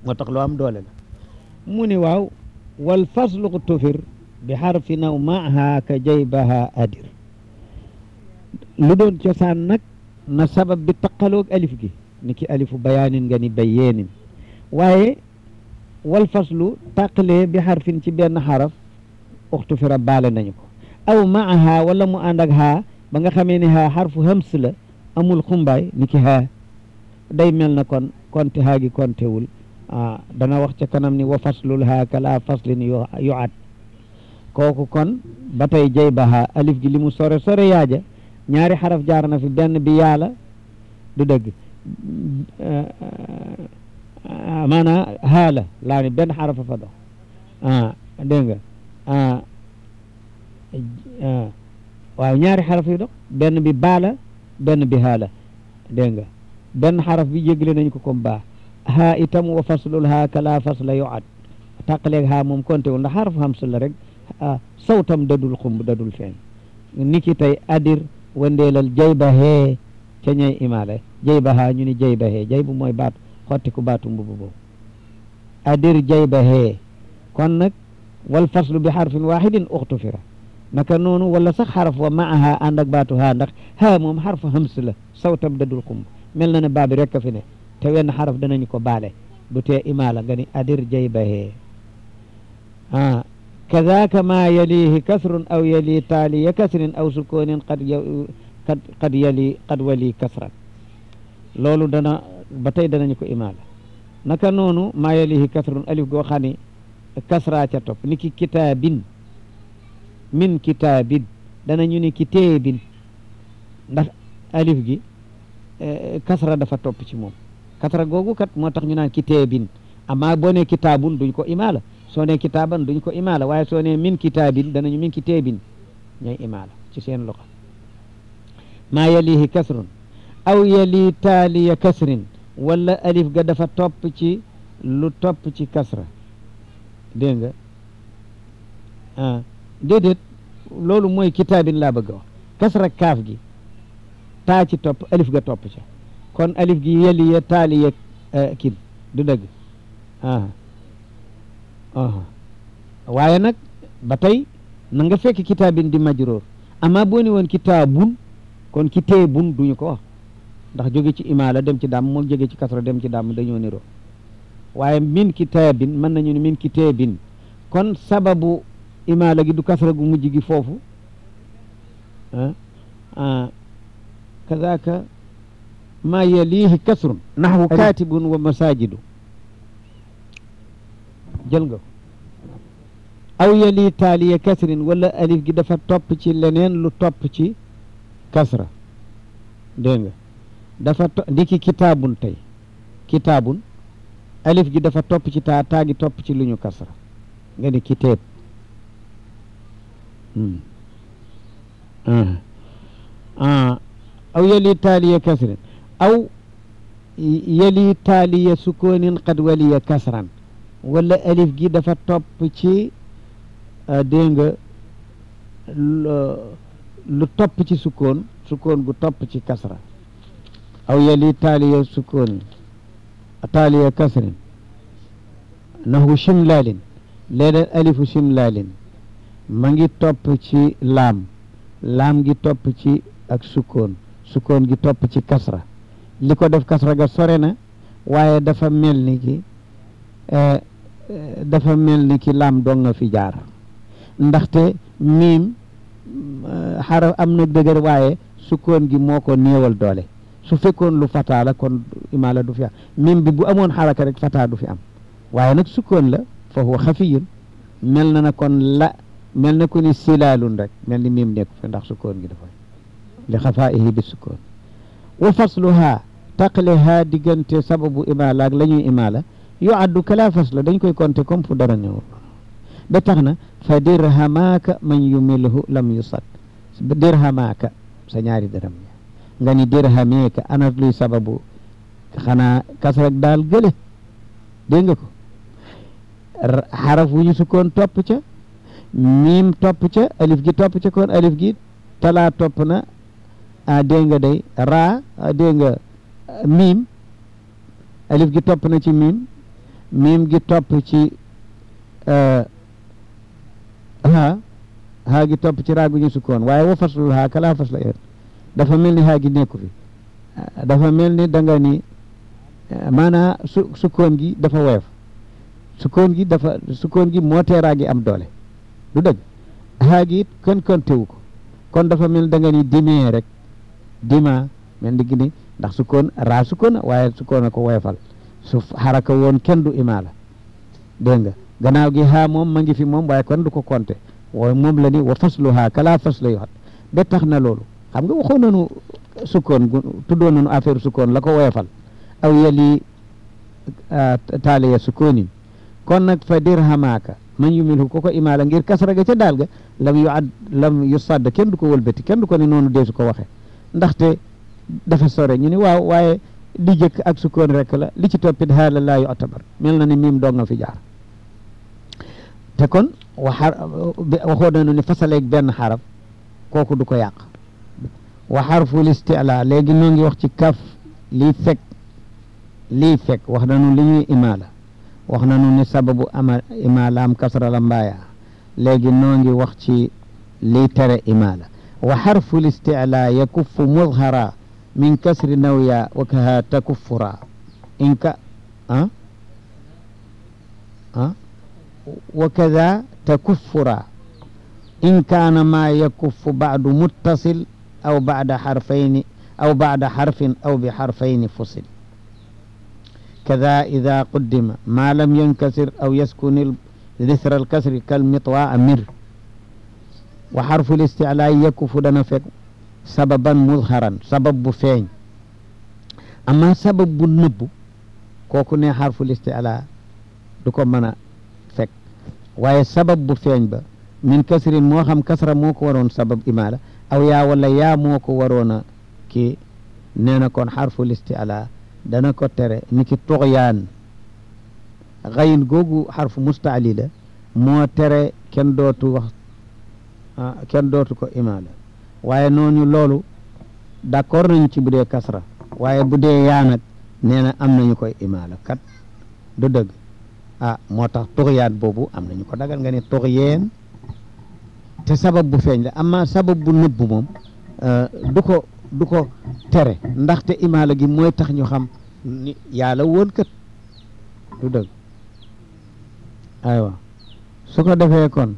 moo tax lu am doole la mu ni waaw wal faslu tufir bi xarfi naw maaha ka jaybaha adir lu doon cosaan nag na sabab bi taqaloog alif gi ni ki alifu bayaanin nga ni bayyeenin waaye wal faslu tàqalee bi xarfin ci benn xaraf uxtu fira baale nañu ko aw maaha wala mu ànd ak haa ba nga xamee ni haa xarfu hams la amul xumbaay ni ki haa day mel na kon konte haa gi kontewul ah dana wax ca kanam ni wa faslul haa kala faslin yu yu at kooku kon ba tey jay ba haa alif gi li mu sore sore yaaja ñaari xaraf jaar na fi benn bi yaala du dëgg maanaam haala laa ni benn xarafa fa dox ah dégg nga ah waaw ñaari xaraf yu dox benn bi baala benn bi haala dégg nga benn xaraf bi jégle nañ ko comme baa haa itam wa faslul haa kala fasla yuat tàqaleeg haa moom konté wul ndax xaraf xam la rek sawtam dadul xumb dadul feeñ niki tey adir wandeelal jay ba hee ca ñay imaale jay ba haa ñu ni jay ba hee jay bu mooy baatu xotti ku baatu mbubu boobu adir jay ba hee kon nag wal faslu bi xarfin waxidin uxtu fira naka noonu wala sax xaraf wa maaha ànd ak baatu haa ndax haa moom xarfu hams la sawtam dadul xumb mel na ne baa bi rekk a fi ne te wenn xaraf danañu ko baale du tee imaala nga ni adir jay ba hee ah kadaaka ma yalihi kasrun aw yali taaliya kasrin aw sukoonin qad qad qad yali qad wali kasran loolu dana ba tey danañu ko imaala naka noonu ma yalihi kasrun alif goo xam ne kasra ca topp ni ki kitaabin min kitaabin danañu ni kiteebin ndax alif gi kasra dafa topp ci moom kasra googu kat moo tax ñu naan kiteebin amma boo ne kitaabun duñ ko imaala soo ne kitaaban duñ ko imaala waaye soo ne min kitaabin danañu min kiteebin ñooy imaala ci seen loxo maa yalihi kasrun aw yali taaliya kasrin wala alif ga dafa topp ci lu topp ci kasra dégg nga ah déedéet loolu mooy kitaabin laa bëgg a wax kasra kaaf gi taa ci topp alif ga topp ca kon alif gi yaliya taaliya kin du dëgg ah waaye nag ba tey na nga fekk kitaabin di majroor ama boo ni woon kitaabun kon kiteebun duñu ko wax ndax jóge ci imaala dem ci dàmm moom jóge ci kasra dem ci dàmm dañoo niroo waaye min kitaabin mën nañu ne min kiteebin kon sababu imaala gi du kasra gu mujj gi foofu ah kazaka ma yalihi kasrun naxwu katibun wa masajidu jël nga ko aw yali taaliya kasrin wala alif gi dafa topp ci leneen lu topp ci kasra dégg nga dafa to ndiki kitaabun tey kitaabun alif gi dafa topp ci taa taa gi topp ci lu ñu kasra nga ni kiteeb aw yali taaliya kasrin aw yali taaliya sukoonin qad waliya kasran wala alif gi dafa topp ci dégg nga lu topp ci sukkoon sukkoon gu topp ci kasra aw yali taaliya sukoonin taaliya kasrin nahu shimlaalin léeg-léeg alifu shimlaalin ma ngi topp ci laam laam gi topp ci ak sukkoon sukkoon gi topp ci kasra li ko def kasra ga sore na waaye dafa mel ni ki dafa mel ni ki laam dong nga fi jaar ndaxte miim xaraf am na dëgër waaye sukkoon gi moo ko néewal doole su fekkoon lu fataa la kon imaala du fi am miim bi bu amoon xaraka rek fataa du fi am waaye nag sukkoon la fa huwa xafiyun mel na na kon la mel na ko ni silaalun rek mel ni miim nekku fi ndax sukkoon gi dafa li xafaihi bi sukkoon wa fasluha taqale ha diggante sababu imaala ak la ñuy imaala yu addu kala fasla dañ koy compter comme fu dara ñëwul ba tax na fa dirhamaaka man yumilhu lam yusad dirhamaaka sa ñaari dërëm nga ni dirhameeka ana luy sababu xanaa kasrak daal gële dégg nga ko xaraf wu ñu sukkoon topp ca miim topp ca alif gi topp ca kon alif gi talaa topp na a dégg nga day raa dégg nga miim alif gi topp na ci miim miim gi topp ci haa haa gi topp ci raagu ñu sukkoon waaye wa faslul haa kalaa fasla yoon dafa mel ni haa gi nekku fi dafa mel ni da nga ni maanaa su sukkoon gi dafa woyof sukkoon gi dafa sukkoon gi moo tee raa gi am doole du dëgg haa gi it kenn kontewu ko kon dafa mel da nga ni dimee rek dima mel ni gi ni ndax sukkoon raa sukkoon waaye sukkoon a ko woyofal su xaraka woon kenn du imaala dégg nga gannaaw gi haa moom ma ngi fi moom waaye kon du ko compter waaye moom la ni wa faslu haa kalaa fasla yoxat ba tax na loolu xam nga waxoon nañu sukkoon gu tuddoon nañu affaire sukkoon la ko woyofal aw yali taaliya sukkoonin kon nag fa dirhamaaka man yumilhu ko ko imaala ngir kasra ga ca daal ga lam yu ad lam yu sadd kenn du ko wëlbati kenn du ko ni noonu deesu ko waxe ndaxte dafa sore ñu ni waaw waaye li jëkk ak sukkoon rek la li ci toppit haala laa yu atabar mel na ni miim doo nga fi jaar te kon waxar waxoo nañu ni fasaleeg benn xaraf kooku du ko yàq wa xarful istila léegi noo ngi wax ci kaf lii fekk lii fekk wax nañu li ñuy imaala wax nañu ni sababu ama imaala am kasra la mbaaya léegi noo ngi wax ci lii tere imaala wa xarful istila yakuffu mudhara min kasri nawya wa kaha takuffura in ka ah ah wa kada takuffura in kaana ma yakuffu ba'du muttasil aw ba'da xarfayni aw ba'da xarfin aw bi xarfayni fusil kada ida quddima ma lam yankasir aw yaskun lisra alkasri kalmitwa mir wa xarfu listiclaa yakuffu dana fekk sababan mudharan sabab bu feeñ amma sabab bu nëbbu kooku ne xarfu listiclaa du ko mën a fekk waaye sabab bu feeñ ba min kasrin moo xam kasra moo ko waroon sabab imaala aw yaa wala yaa moo ko waroon a kii nee na kon xarfu listiclaa dana ko tere ni ki tuxyaan xayin googu xarfu mustaali la moo tere kenn dootu wax kenn dootu ko imaala waaye noonu loolu d'accord nañu ci bu dee kasra waaye bu dee yaa nag nee na am nañu koy imaala kat du dëgg ah moo tax tuxyaan boobu am nañu ko dagal nga ne tuxyeen te sabab bu feeñ la amma sabab bu nëbb moom du ko du ko tere ndaxte imaala gi mooy tax ñu xam ni yàlla woon kat du dëgg aywa su ko defee kon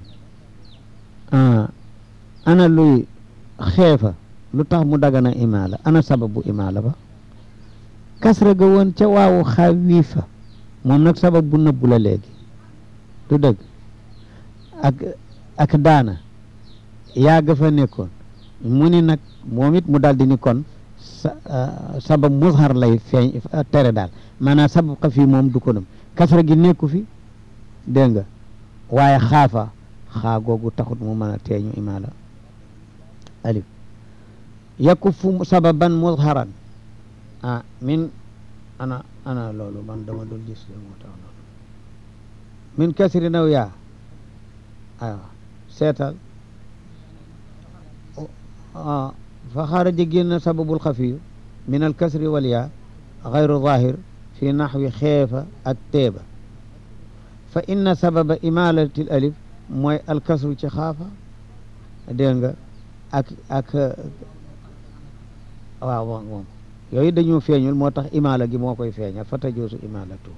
ana luy xeefa lu tax mu dagana imaala ana sababu imaala ba kasra ga woon ca waawu xawiifa moom nag sabab bu nëbbu la léegi du dëgg ak ak daana yàgg fa nekkoon mu ni nag moom it mu daldi ni kon sa sabab muzhar lay feeñ tere daal maanaam sabab xa fii moom du ko nam kasra gi nekku fi dégg nga waaye xaafa xaa googu taxut mu mën a teeñu imaala alif yakufu sababan muzharan ah min ana ana loolu man dama dul gis le moo tax loolu min kasri naw yaa aywa seetal fa xaraja génn sababul xafiyu min al kasri wal yaa xayru zahir fi naxwi xeefa ak teeba fa inna sababa imalati l alif mooy alkasru ci xaafa dégg nga ak ak waaw moom yooyu dañoo feeñul moo tax imaala gi moo koy feeñal fa tajoosu imaalatu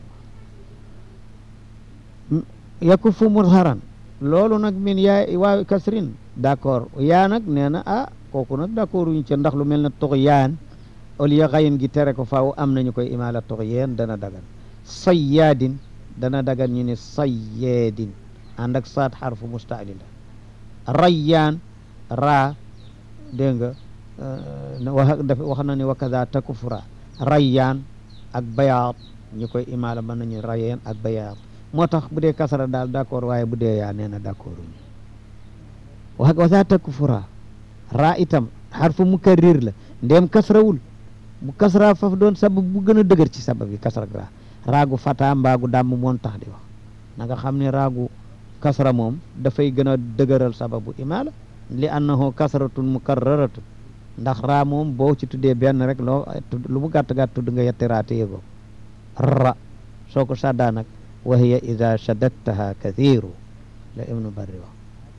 yakufu mudharan loolu nag min yaa waaw kasrin d'accord yaa nag nee na ah kooku nag d'accord wuñu ca ndax lu mel na tox yaan au lieu xayin gi tere ko faaw am nañu koy imaala tox yeen dana dagan sayyaadin dana dagan ñu ne sayyeedin ànd ak saat xarfu mustaali la rayyaan raa dégg nga wax daf wax na ni wa kada takufra rayyaan ak bayaat ñu koy imaala mën nañu rayyaan ak bayaat moo tax bu dee kasara daal d'accord waaye bu dee yaa nee na d'accord uñu wa kada takufra raa itam xarfu mukarrir la ndéem kasrawul bu kasra faf doon sabab bu gën a dëgër ci sabab yi kasra raa raagu fata mbaagu dàmm moon tax di wax na nga xam ne raagu kasra moom dafay gën a dëgëral sababu imaala li annahu kasratun mukarraratun ndax raa moom boo ci tuddee benn rek loo lu mu gàtt gàtt tudd nga yetti raa te yëgoo ra soo ko saddaa nag wa hiya ida shaddadtaha kathiru la ibnu barri wax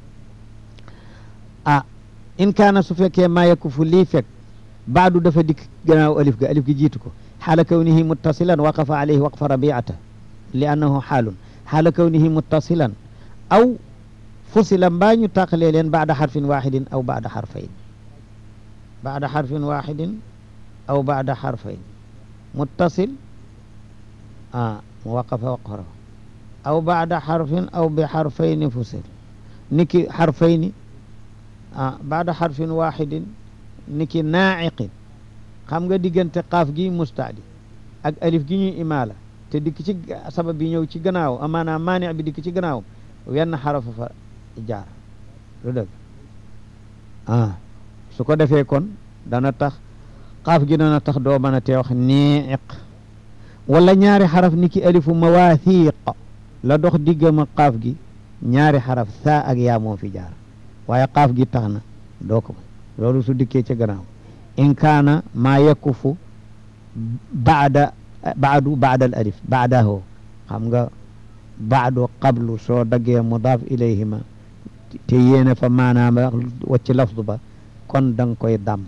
ah in kaana su fekkee maa yakufu lii fekk baadu dafa dikk gannaaw alif ga alif gi jiitu ko xaala kawnihi muttasilan waqafa alayhi waqfa rabiata li annahu xaalun xaala kawnihi muttasilan aw fusila mbaa ñu tàqalee leen baada xarfin waxidin aw baada xarfayn baada xarfin waxidin aw baada xarfayn muttasil ah mu waqafa waqfa aw baada xarfin aw bi xarfayni fusil niki xarfayni ah baada xarfin waxidin niki naaciqin xam nga diggante qaaf gi mustaadi ak alif gi ñuy imaala te dikk ci sabab bi ñëw ci gannaaw amaanaam maani bi dikk ci gannaaw wenn xarafa fa jaar lu dëgg ah su ko defee kon dana tax qaaf gi dana tax doo mën a tee wax niiq wala ñaari xaraf niki alifu mawaathiq la dox diggama qaaf gi ñaari xaraf saa ak yaa moo fi jaar waaye qaaf gi tax na doo ko loolu su dikkee ca gannaaw in kaana maa yakufu baada baadu baada al alif baadaho xam nga baadu qablu soo daggee mudaaf ilayhima te yéene fa maanaam wacc lafdu ba kon da nga koy dam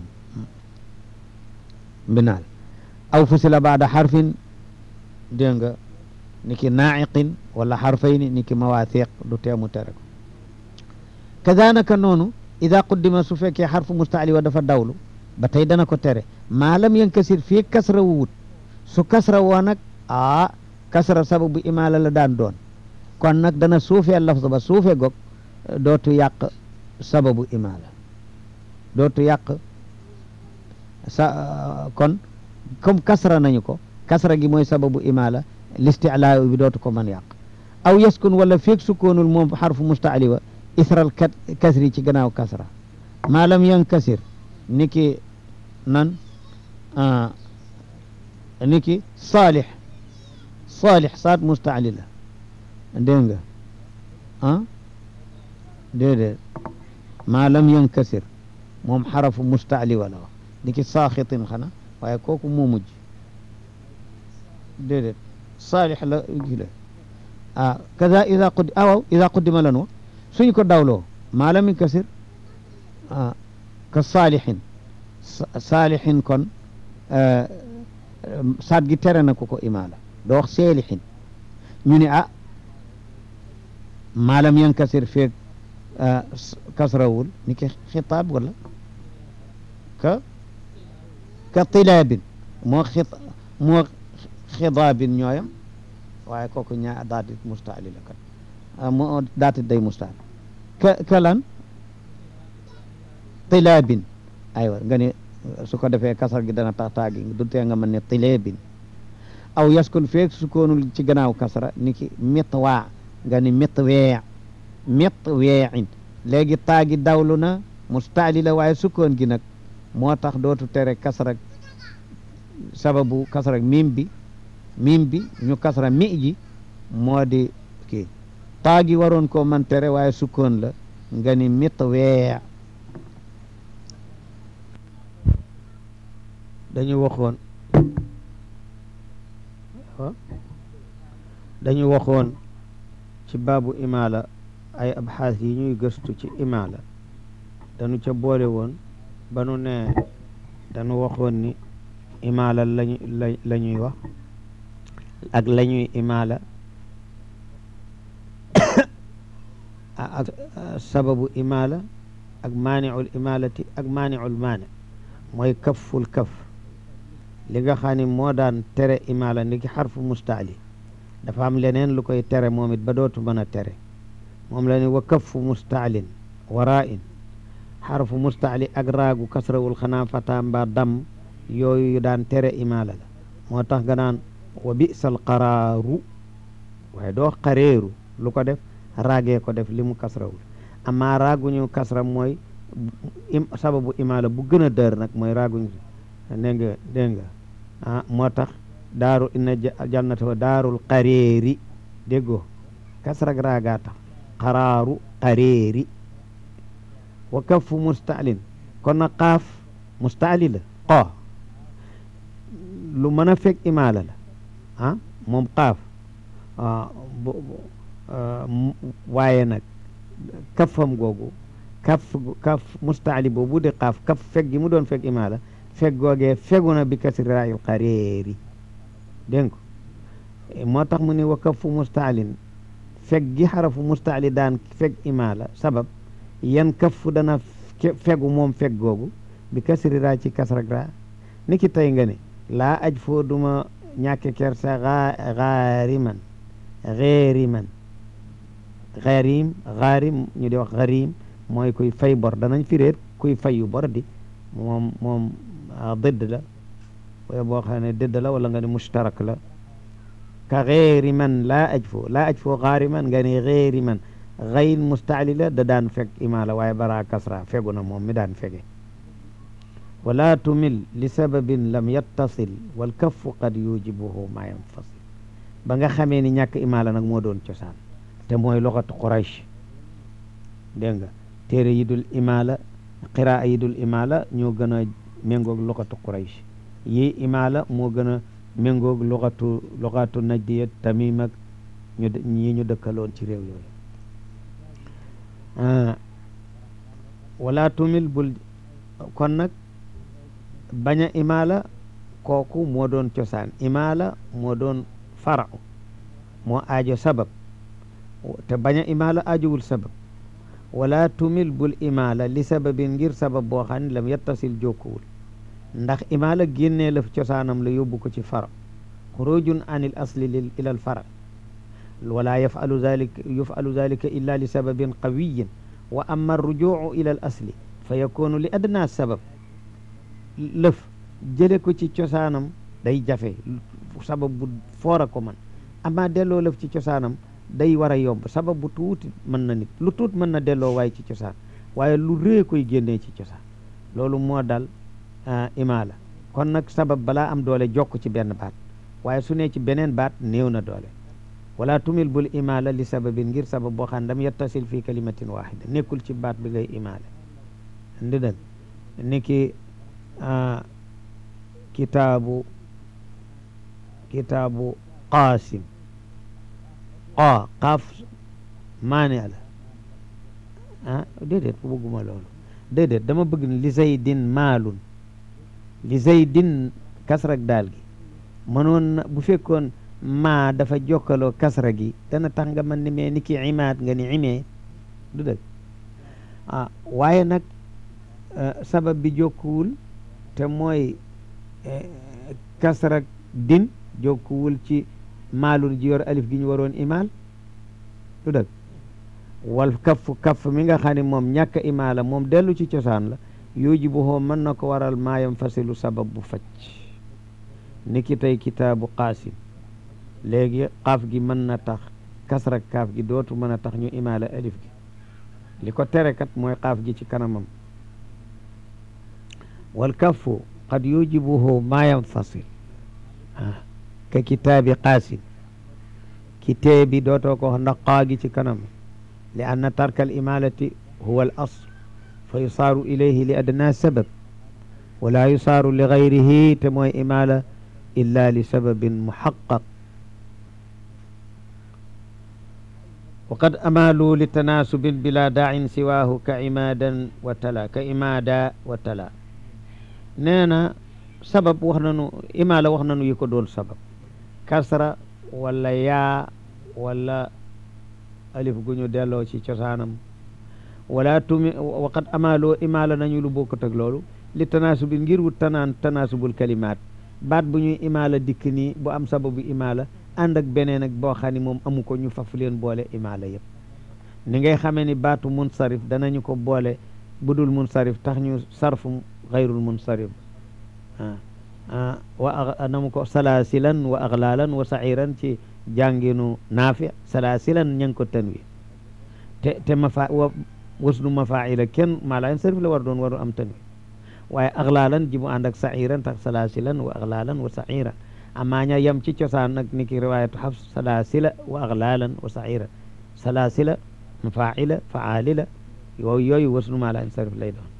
mbinaal aw fusila baada xarfin dégg nga ni ki naaciqin wala xarfayni ni ki mawaathiq du teemu tere ko kazanaka noonu ida quddima su fekkee xarfu mustaali wa dafa dawlu ba tey dana ko tere maalam yankasir fii kasra wu wut su kasra woo nag aa kasra sababu imaala la daan doon kon nag dana suufee lafz ba suufe gog dootu yàq sababu imaala dootu yàq sa kon comme kasra nañu ko kasra gi mooy sababu imaala listiclaa bi dootu ko mën yàq aw yaskun wala feeg sukkoonul moom xarfu mustaali wa isral kat kasri ci gannaaw kasra maalam yankasir niki nan niki saalix saalix saat mustaali la dégg nga ah déedéet maalam yankasir moom xarafu mustaali wala wax niki saaxitin xana waaye kooku moo mujj déedéet saalix la gi la ah kaza ida qud awaw ida quddima lan wa suñ ko dawloo maalam yankasir ah ka saalixin saalixin kon saat gi tere na ko ko imaala doo wax seelixin ñu ne ah maalam yankasir feeg kasrawul ni ki xitaab wala ka ka tilaabin moo xit moo xidaabin ñooyam waaye kooku ñaa daatit mustaali la kat moo daatit day mustaali ka ka lan tilaabin aywa nga ne su ko defee kasar gi dana tax taagi du tee nga mën ne tilaabin aw yaskun feeg sukoonul ci gannaaw kasra ni ki mitwaa nga ni mitwee mitweein léegi taagi dawlu na mustaali la waaye sukkoon gi nag moo tax dootu tere kasra sababu kasra mim bi mim bi ñu kasra mi ji moo di kii taagi waroon koo man tere waaye sukkoon la nga ni mitwee dañu waxoon dañu waxoon ci baabu imaala ay abxaas yi ñuy gëstu ci imaala dañu ca boole woon ba nu ne dañu waxoon ni imaala lañu la ñuy wax ak la ñuy imaala ak sababu imaala ak maaniul imaalati ak maaniul maani mooy kaful kaf li nga xam ne moo daan tere imaala ni ki xarfu mustaali dafa am leneen lu koy tere moom it ba dootu mën a tere moom la ni wa kafu mustaalin waraa in xarfu mustaali ak raagu kasrawul xanaa fata mbaa dam yooyu yu daan tere imaala la moo tax nga naan wa bisal qaraaru waaye doo xareeru lu ko def raagee ko def li mu kasrawul amaa raaguñu kasra mooy sababu imaala bu gën a dër nag mooy raaguñu dégg nga dégg nga ah moo tax daaru inna jannata wa daarul qareeri déggoo kasrag raagaa tax qaraaru qareeri wa kafu mustaalin kon na qaaf mustaali la qoo lu mën a fekk imaala la ah moom qaaf waaye nag kaffam googu kaf kaf mustaali boobu di xaaf kaf feg gi mu doon feg imaala feg googee fegu na bi kasri raayil xareeri dégg ko moo tax mu ne wa kafu mustaalin feg gi xarafu mustaali daan feg imaala sabab yan kafu dana fegu moom feg googu bi kasri raa ci kasrak raa ni ki tey nga ne laa aj foo duma ñàkke kersa xaariman xeeriman xaarim xaarim ñu di wax xarim mooy kuy fay bor danañ firéet kuy fayu bor di moom moom dëdd la wala boo xam ne dëdd la wala nga ne mushtarak la ka xeeri man laa aj foo laa aj foo xaari man nga ne xeeri man xayin mustaali la da daan fekk imaala waaye bara kasra fegu na moom mi daan fege wala tumil li sababin lam yattasil wal kaffu qad yujibuhu ma yanfasil ba nga xamee ni ñàkk imaala nag moo doon cosaan te mooy loxatu quraysh dégg nga téere yi dul imaala qiraa yi dul imaala ñoo gën a méngoog loxatu quraysh yi imaala moo gën a méngoog loxatu loxatu najdiya tamim ak ñu ñi ñu dëkkaloon ci réew yooyu wala tumil bul kon nag bañ a imaala kooku moo doon cosaan imaala moo doon farau moo aajo sabab te bañ a imaala aajowul sabab wala tumil bul imaala li sababin ngir sabab boo xam ne lam yettasil jokkuwul ndax imaala génnee la cosaanam la yóbbu ko ci fara xurujun an il asli lil ila al fara wala yafalu zalika yufalu zalika illa li sababin qawiyin wa amma arrujuu ila al asli fa yakunu li adna sabab lëf jële ko ci cosaanam day jafe sabab bu foora ko man ama delloo lëf ci cosaanam day war a yomb sabab bu tuuti mën na nit lu tuut mën na delloo waaye ci cosaan waaye lu rëy koy génnee ci cosaan loolu moo dal imaala kon nag sabab balaa am doole jokk ci benn baat waaye su ne ci beneen baat néew na doole wala tumil bul imaala li sababin ngir sabab boo xam ne dam yettasil fii kalimatin waxida nekkul ci baat bi ngay imaale ndi dëgg ni ki kitaabu kitaabu qaasim qaa qaaf maane la ah déedéet bëgguma loolu déedéet dama bëgg li zaydin maalun li zaydin kasrak daal gi mënoon na bu fekkoon maa dafa jokkaloo kasra gi dana tax nga mën ni mee ni ki imaat nga ni imee du dëgg ah waaye nag sabab bi jokkuwul te mooy kasrak din jokkuwul ci maalun ji yor alif gi ñu waroon imaal du dëgg wal kaff kaff mi nga xam ne moom ñàkk imaala moom dellu ci cosaan la yooji bu xoo mën na ko waral maayam fasilu sabab bu facc ni ki tey kitaabu qaasim léegi xaaf gi mën na tax kasra kaaf gi dootu mën a tax ñu imaala alif gi li ko tere kat mooy xaaf gi ci kanamam wal kaffu qad yujibuhu ma yanfasil ah ka kitaabi qaasim kitee bi dootoo ko wax ndax xaa gi ci kanam li anna tarka al imalati huwa al asl fa yusaaru ilayhi li adna sabab wala yusaaru li gayrihi te mooy imala illa li sababin muhaqqaq wa qad amaalu li tanaasubin bila daacin siwaahu ka imaadan wa tala ka imaada wa tala nee na sabab wax nanu imaala wax nanu yi ko doon sabab kasra wala yaa wala alif gu ñu delloo ci cosaanam wala tumi waqad amaaloo imaala nañu lu bokkut ak loolu li tanaasubi ngir wut tanaan tanaasubul kalimaat baat bu ñuy imaala dikk nii bu am sababu imaala ànd ak beneen ak boo xam ne moom amu ko ñu faf leen boole imaala yëpp ni ngay xamee ni baatu munsarif danañu ko boole budul munsarif tax ñu sarfu xayrul munsarif ah wa namu ko salaasilan wa aglaalan wa sa'iran ci jànginu naafi salaasilan ña ngi ko tanwi te te mafa wa wasnu mafaila kenn maa laa sarif la war doon waru am tanwi waaye aglaalan ji mu ànd ak sa'iran tax salaasilan wa aglaalan wa sa'iran amaa ña yem ci cosaan nag ni ki riwayatu xafs salaasila wa aglaalan wa sa'iran salaasila mafaila faalila yooyu yooyu wasnu maa laa sarif lay doon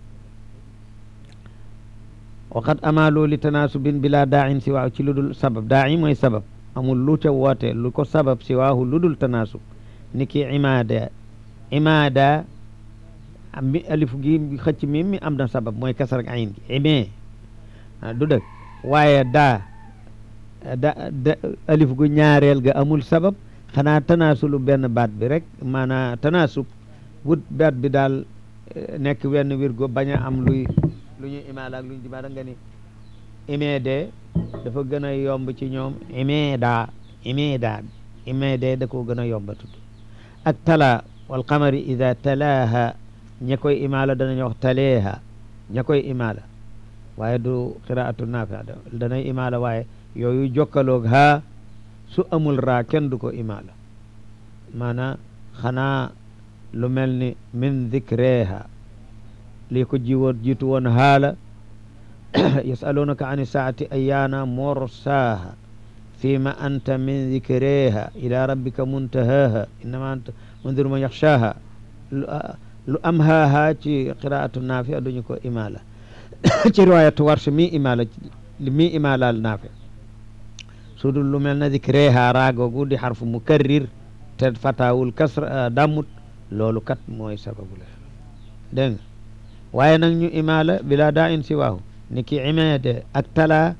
waqad amaaloo li tanaasubin bila daacin si waaw ci lu dul sabab daaci mooy sabab amul lu ca woote lu ko sabab si waahu lu dul tanaasub ni ki imaada imaada mi alif gi xëcc mi mi am na sabab mooy kasar ak ayin gi imee du dëgg waaye daa da da alif gu ñaareel ga amul sabab xanaa tanaasulu benn baat bi rek maanaa tanaasub wut baat bi daal nekk wenn wirgo bañ a am luy lu ñu imaala ak lu ñu dimaada nga ni imeede dafa gën a yomb ci ñoom imeeda imeeda imeede da koo gën a yomba tudd ak tala wal qamari ida talaaha ña koy imaala danañ wax taleeha ña koy imaala waaye du qiraatu naafi danay imaala waaye yooyu jokkaloog haa su amul raa kenn du ko imaala maanaam xanaa lu mel ni min dikreha lii ko jiwoon jiitu woon haala yasalunaka an saati ayaana morsaaha fima anta min dikreha ila rabbika muntahaha innama anta mundiru man yaxshaaha lu am haaha ci qiraatu naafi duñu ko imaala ci riwayatu warsh mi imaala mi imaalaal naafi su dul lu mel na dikreha raagogu di xarfu mukarrir te fatawul kasra dammut loolu kat mooy sababu la dégg nga waaye nag ñu imaala bila daa in si waahu ni ki imeede ak tala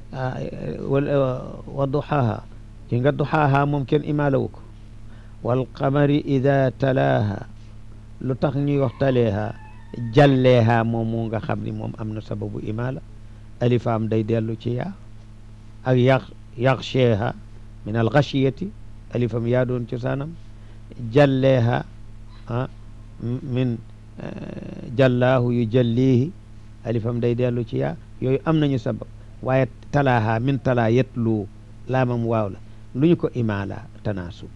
wa duxaaha ki nga duxaaha moom kenn imaala wu ko wal qamari ida talaaha lu tax ñuy wax taleeha jalleeha moom mu nga xam ni moom am na sababu imaala alifaam day dellu ci yaa ak yax yaxsheeha min al gashiyati alifam yaa doon cosaanam jalleeha ah min jallaahu yu jallihi alifam day dellu ci yaa yooyu am nañu sabab waaye talaaha min talaa yetlu laamam waaw la lu ñu ko imaala tanaasub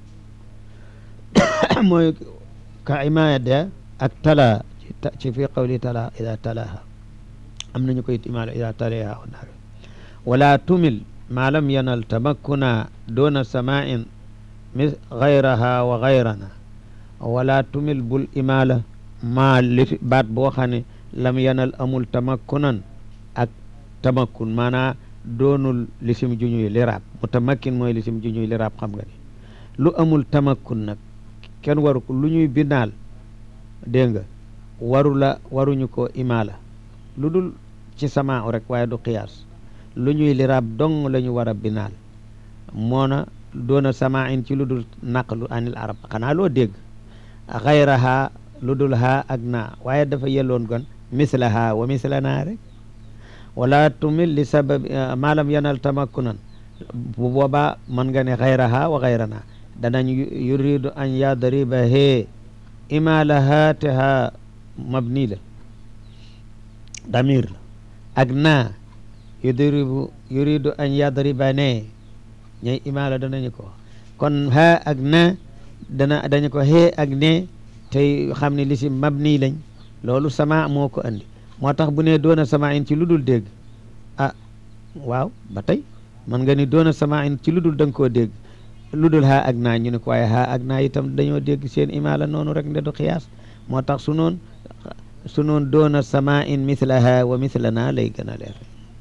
mooy ka imaada ak tala ci fi qawli tala ida talaaha am nañu koy imaala ida talaha naar wala tumil ma lam yanal tamakkuna doona samain mis gayraha wa gayrana wala tumil bul imaala maa li baat boo xam ne lam yanal amul tamakkunan ak tamakkun maanaa doonul lisim juñuy liraab mutamakkin mooy lisim juñuy liraab xam nga ni lu amul tamakkun nag kenn waru ko lu ñuy binaal dégg nga waru la waruñu ko imaala lu dul ci sama rek waaye du qiyaas lu ñuy liraab dong la ñu war a binaal moona doona sama in ci lu dul naqlu anil arab xanaa loo dégg xayraha lu dul haa ak naa waaye dafa yelloon gon mislaha wa mislana rek wala tumil li sabab maalam yanal tamakkunan bu boobaa mën nga ne xayraha wa xayrana danañ yuridu an yadriba hee imalaha te ha mabni la damir la ak naa yudribu yuridu an yadriba ne ñay imala danañu ko kon ha ak na dana dañu ko hee ak ne tey xam ne li si mabni lañ loolu sama moo ko andi moo tax bu ne doona sama in ci lu dul dégg ah waaw ba tey man nga ni doona sama in ci lu dul da nga koo dégg lu dul haa ak naa ñu ne ko waaye haa ak naa itam dañoo dégg seen imaala noonu rek nde du xiyaas moo tax su noon su noon doona sama in mislaha wa mislana lay gën a leer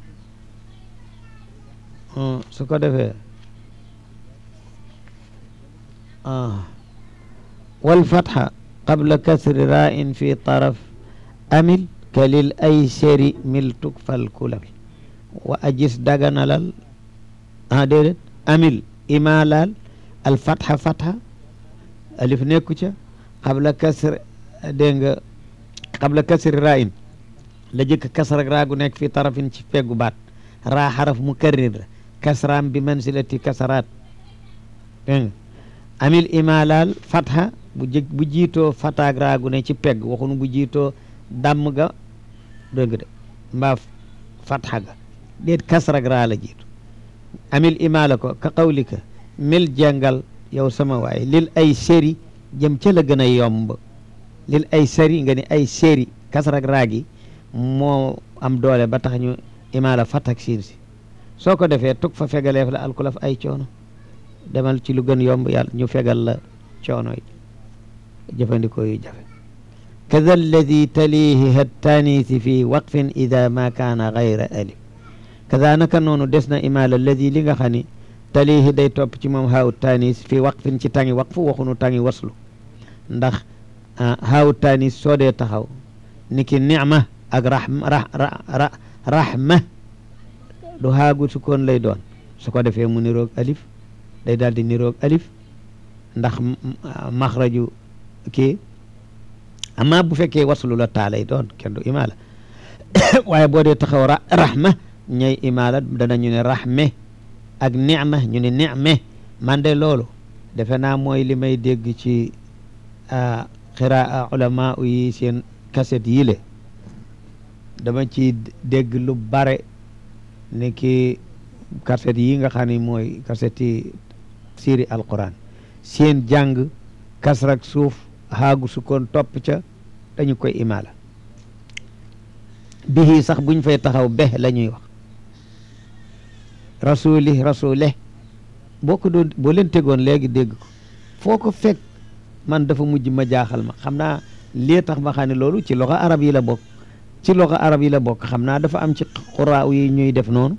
su ko defee wal fatxa qabla kasri ra in fi taraf amil kalil ay seri mil tuk fal kulal wa ajis daganalal ah déedéet amil imalal al fatxa fatxa alif nekku ca qabla kasr dégg nga qabla kasri ra in la jëkk kasra raa gu nekk fi tarafin ci peggu baat raa xaraf mukarrir la kasraam bi mansilati kasaraat dégg nga amil imalal fatxa bu jë bu jiitoo fataag raagu ne ci pegg waxunu bu jiitoo dàmm ga dégg de mbaa fatxa ga déet kasrag raa la jiitu amil imaala ko ka qawlika mil jàngal yow sama waay lil ay séri jëm ca la gën a yomb lil ay séri nga ni ay séri kasrag raagi moo am doole ba tax ñu imaala fatak siin si soo ko defee tug fa fegaleef la alkulaf ay coono demal ci lu gën yomb yàlla ñu fegal la coono yi jëfandikoo yu jafe kada alladi talihi hattaanisi fi waqfin ida ma kaana gayra alif kada naka noonu des na imaala alladi li nga xam ni talihi day topp ci moom haawu tanis fii waqfin ci tangi waqfu waxunu tangi waslu ndax haawu tanis soo dee taxaw ni ki nicma ak rahma ra rahma du haagu sukkoon lay doon su ko defee mu niroog alif day daal di niroog alif ndax maxraju kii amma bu fekkee waslu la taa lay doon kenn du imaala waaye boo dee taxaw ra rahma ñay imaala danañu ne rahme ak nicma ñu ne nicme man de loolu defe naa mooy li may dégg ci xiraa ulama yi seen kaset yi le dama ci dégg lu bare ni ki kaset yi nga xam ne mooy kaset yi siiri alquran seen jàng kasrak suuf xaagu sukkoon topp ca dañu koy imaala bihi sax buñ fay taxaw be la ñuy wax rasuli rasule boo ko doon boo leen tegoon léegi dégg ko foo ko fekk man dafa mujj ma jaaxal ma xam naa lii tax ma xam ne loolu ci loxo arab yi la bokk ci loxo arab yi la bokk xam naa dafa am ci xuraaw yi ñuy def noonu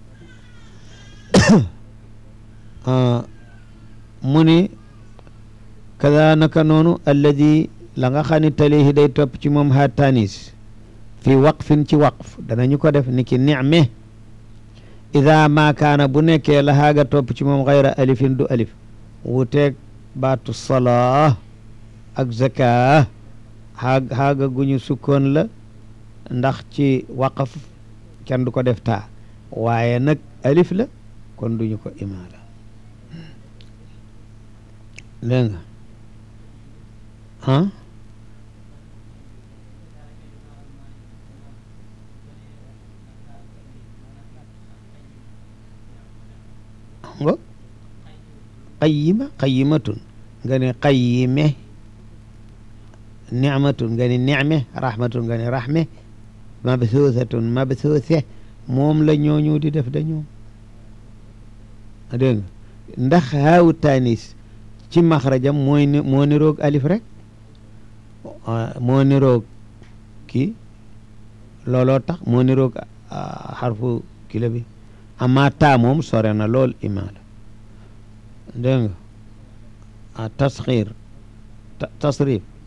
mu ni kada naka noonu alladi la nga xam ne talihi day topp ci moom ha tanis fi waqfin ci waqf danañu ko def ni ki nicme ida ma kaana bu nekkee la haaga topp ci moom xayra alifin du alif wuteeg baatu salaa ak zaka xaag xaaga guñu sukkoon la ndax ci waqaf kenn du ko def taa waaye nag alif la kon duñu ko imaala dégg nga ah nga qayyima qayyimatun nga ne qayyime nicmatun nga ne nicme rahmatun nga ne rahme mabsuusatun mabsuuse moom la ñooñu di def da ñoom dégg nga ndax haawu tanis ci maxrajam mooy ni moo niroog alif rek moo niroog kii looloo tax moo niroog xarfu kila bi amma taa moom sore na lool imaala dégg nga tasxiir tasrif